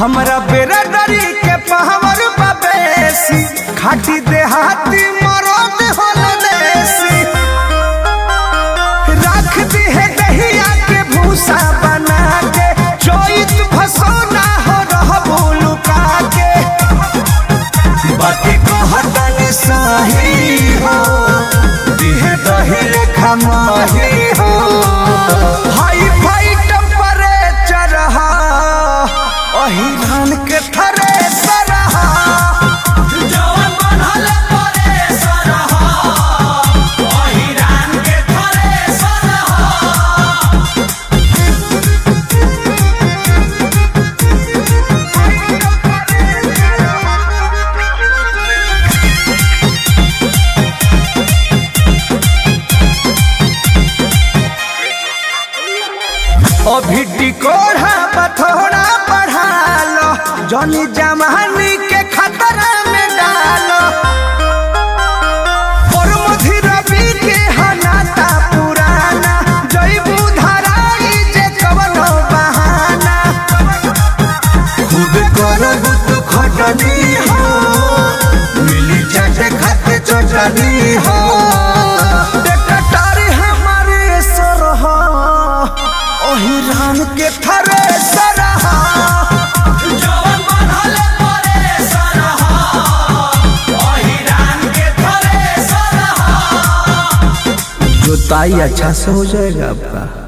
हमरा बेरादरी के पहवर बेसी खाटी देहाती मरद होल देसी रख दी है दहिया के भूसा बना के चोइत फसोना हो रह भूलुका के बाकी कहतन सही हो दिह दही रेखा माही हो हाई फाई टेम्परेचर हा ओही धान के थरे सरहा जवन बनल परे सरहा ओही धान के थरे सरहा अभी टिकोड़ा बथोड़ा बढ़ा लो जनी जमानी के खतरा में डालो और मधी रवि के हनाता पुराना जईबू धराई जे कवनो बहाना खूब करब तू खटनी हो मिली चाटे खाते चटनी हो बेकटारी हमारे सरहा ओही रान के थरे सरहा जवन बनल परे सरहा ओही रान के थरे सरहा जोताई अच्छा से हो जाएगा आपका